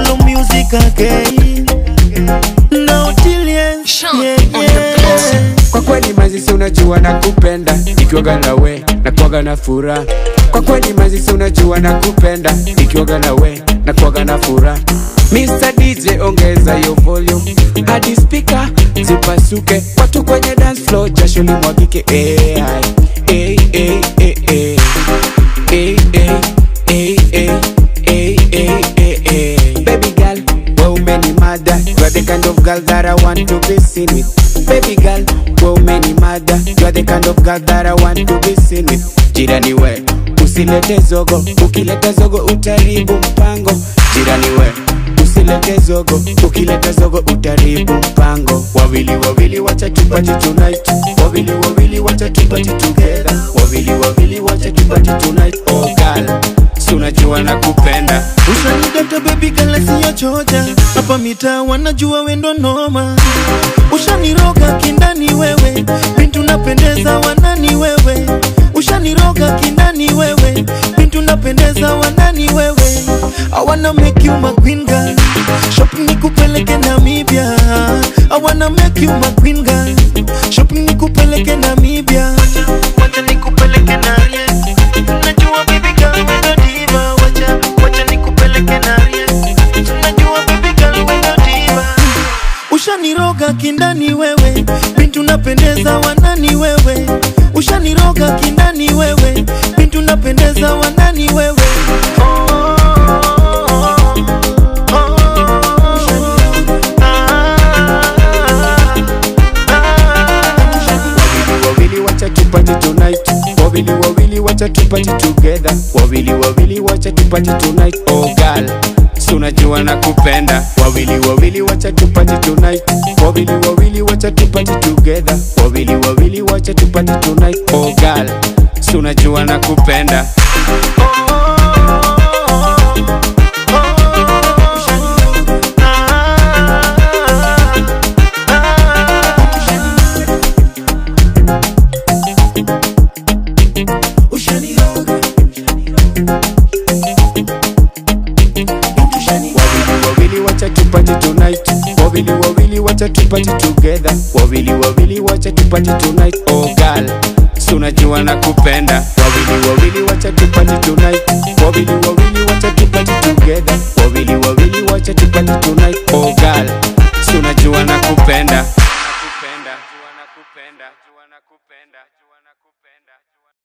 Apollo music again. No Tillian, Sean yeah, on the beat. yeah. Kwa kweli mazisi unajua na kupenda Nikioga na we na kuaga na furaha Kwa kweli mazisi unajua na kupenda Nikioga na we na kuaga na furaha Mr. DJ ongeza yo volume hadi speaker zipasuke watu kwenye dance floor jasho limwagike eh, ai. eh, eh, eh, eh. Eh, eh, eh, eh, eh, eh, eh, eh. Baby girl, wewe umenimada You are the kind of girl that I want to be seen with Baby girl, wewe umenimada You are the kind of girl that I want to be seen with Jirani we, usilete zogo Ukileta zogo utaribu mpango Jirani we, usilete zogo Ukileta zogo utaribu mpango Wawili wawili wacha tupati tonight Wawili wawili wacha tupati together Wawili wawili wacha tupati tonight Oh girl, si unajua na kupenda Ushanidata baby girl siyo choja hapa mitaa wanajua wendo noma ushaniroga kindani wewe bintu napendeza wanani wewe ushaniroga kindani wewe bintu napendeza wanani wewe I wanna make you my queen girl shopping nikupeleke Namibia I wanna make you my queen girl shopping nikupeleke Namibia wacha nikupeleke naye najua baby girl wendo diva wacha wacha nikupeleke naye najua baby girl wendo diva ushaniroga kindani wewe bintu napendeza wanani wewe ushaniroga kindani wewe bintu napendeza wanani wewe Wawili wawili wacha tupati tonight Wawili wawili wacha tupati together Wawili wawili wacha tupati tonight Oh girl si unajua na kupenda Wawili wawili wacha tupati tonight Wawili wawili wacha tupati together Wawili wawili wacha tupati tonight Oh girl si unajua na kupenda Wawili wawili wacha tupati tonight Wawili wawili wacha tupati together Wawili wawili wacha tupati tonight Oh girl si unajua na kupenda Wawili wawili wacha tupati tonight Wawili wawili wacha tupati together Wawili wawili wacha tupati tonight Oh girl si unajua na kupenda